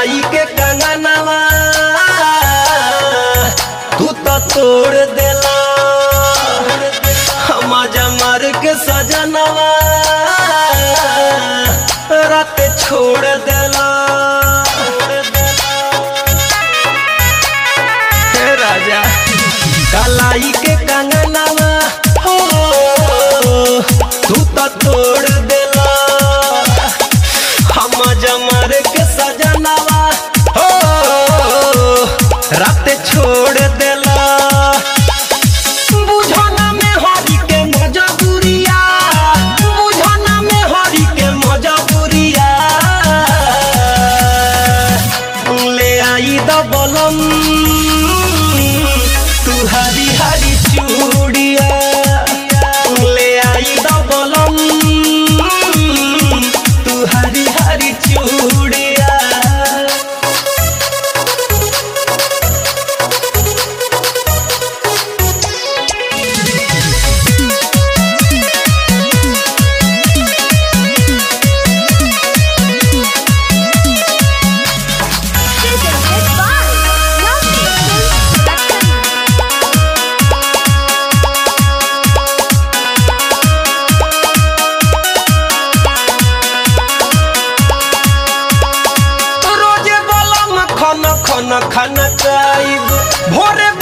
कलाई के कंगनवा तू तो तोड़ देला हम जमर के सजनवा रात छोड़ देला हे राजा कलाई के कंगनवा हो तू तो तोड़ देला हम जमर के सजनवा हो रात छोड़ देला बुझना में हरी के मजबूरिया बुझना में हरी के मजबूरिया ले आई दबलम तू हरी हरी चूड़िया ले आई दबलम तू हरी हरी चूड़िया Presented by Love Films Production. रोजे बलम खन खन खन काइब भोरे